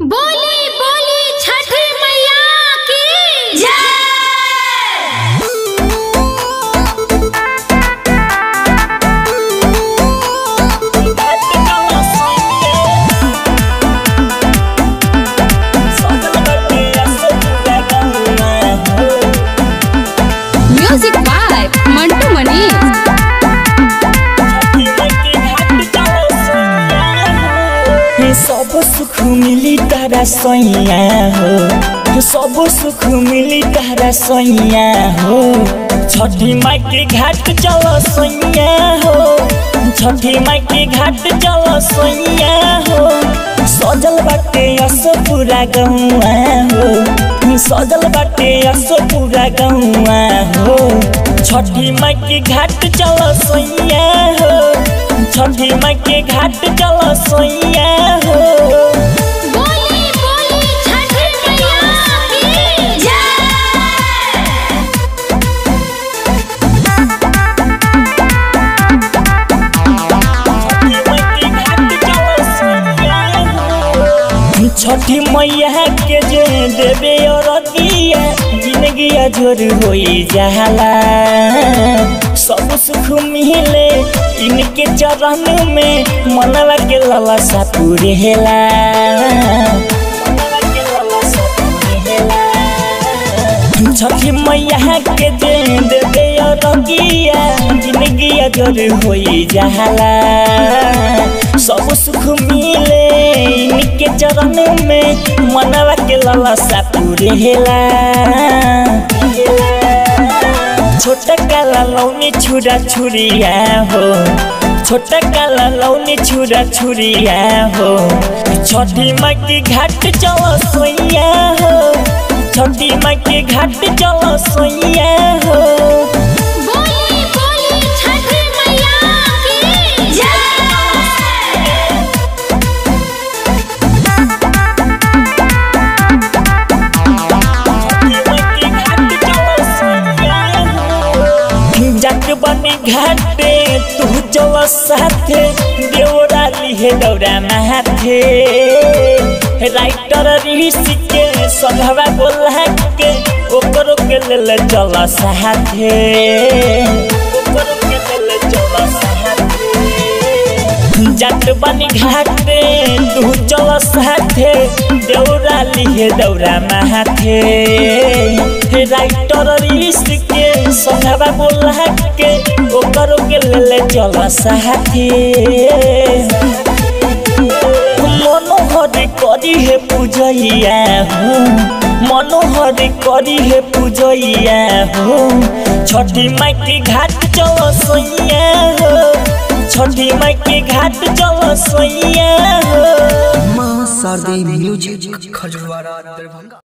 बोली बोली छठ मैया की जय म्यूजिक बाय मंटू मनीष सब सुख मिली तारा सैया हो सब सुख मिली तारा सैया हो छठी माई के घाट चल सैया हो छठी माई के घाट चल सैया हो सजल बाटे अस पूरा गौआ हो सजल बाटे अस पूरा गौआ हो छठी माई के घाट चल सैया हो छठी माई के घाट चल सैया हो बोली बोली छठ मैया की जय छठी मैया के जे देवे और दिया जिंदगी जोर होई जाला सब सुख मिले इनके चरण में मनवा के लालसा पूरे हेला मनवा के लालसा पूरे हेला छठी मैया के दे देवे रगिया जिंदगी अजर होई जाला सब सुख मिले इनके चरण में मनवा के लालसा पूरे हेला छोटा काला लौनी छुरा छुरिया हो छोटा काला लौनी छुरा छुरिया हो छठी माई के घाट चल सोइया हो छठी माई के घाट चल सोइया हो बोली बोली छठ मैया की जय जट बनी घाटे तू चल साथे देवरा लिहे दौरा माथे राइटर ऋषि के सघवा बोला के ओकरो के लेल चल साथे ओकरो के लेल चल साथे जट बनी घाटे तू चल साथे दौरा लिहे दौरा माथे राइटर ऋषि के संघवा बोला के ओकरो के ले चल साथे मनोहर करी हे पूजैया हो मनोहर करी हे पूजैया हो छठी माई के घाट चल सोइया हो छठी माई के घाट चल सोइया हो माँ शारदी म्यूजिक खजवारा दरभंगा